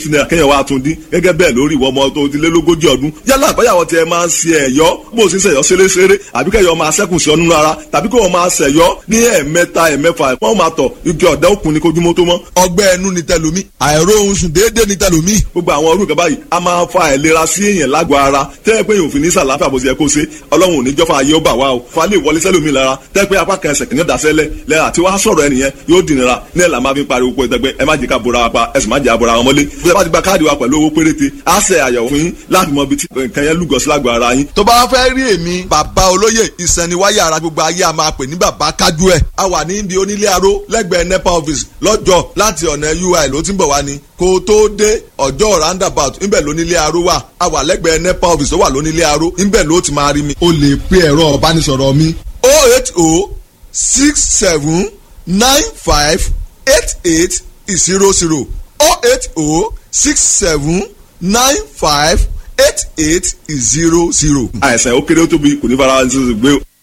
fifty naira kéèyàn wá tún dín gẹ́gẹ́ bẹ́ẹ̀ lórí ìwọ ọmọ tó ti lé lógójì ọdún yálà àbáyàwó tiẹ̀ máa ń ṣe ẹ̀yọ́ bó o sì ń ṣẹ̀yọ́ ṣeréṣeré àbí kẹ́yọ́ máa ṣẹ́kùn sí ọ nínú ara tàbí kí wọ́n máa ṣẹ̀yọ́ ní ẹ̀ẹ̀mẹ́ta ẹ̀ẹ̀mẹ́fà wọ́n máa tọ̀ igi ọ̀dà òkun ní kojúmọ́ tó mọ́. ọgbẹ́ ẹnu ni tẹlomi àìróorun sùn déédéé ni tẹlomi. gbogbo àwọn orúkọ báyìí a máa fa àìlera sí èèyàn lágọ̀ọ́ ara tẹ́ ẹ pé yòó fi ní sàlàáfíà bó ti yẹ kó ṣe ọlọ́run ò ní jọ́fà ayé ó bà wá o fa lè wọlé sẹ́lómi lára tẹ́ ẹ pé apá kan ẹsẹ̀ kìíní dasẹ́lẹ̀ lẹ́yà tí wàá sọ̀rọ̀ ẹnìyẹn yóò dìnnira ní ẹ̀ là máa fi pariwo pé ẹgbẹ́ ẹ má jẹ́ ká bora wa pa ẹ sì má jẹ́ àbora wọn mọ́lé bí ẹ bá ti gba káàdì wa pẹ̀lú owó péréte á ṣe àyẹ̀wò fún yín láti mọ ibi tí nǹkan yẹn lúgọ sí lágọ̀ọ́ ara yín. tó bá fẹ́ rí èmi bàbá olóyè ìsẹ̀niwáyà ara gbogbo ayé a máa pè ní bàbá kájú ẹ̀ a wà ní ibi onílé aró lẹ́gbẹ̀ẹ́ nepa office lọ́jọ́ láti ọ̀nà ui ló ti ń bọ̀ wá ni kó o tó dé ọjọ́ roundabout ńbẹ̀ lónílé aró wà a wà lẹ́gbẹ̀ẹ́ nepa office tó wà lónílé aró ńbẹ̀ ló ti máa rí mi. o lè pe ẹ̀rọ ọ̀bánisọ̀rọ̀ mi o eight o six seven nine five eight eight zero zero o eight o six seven nine five eight eight zero zero. àìsàn ó kéré ó tóbi kò ní fara ṣe gbé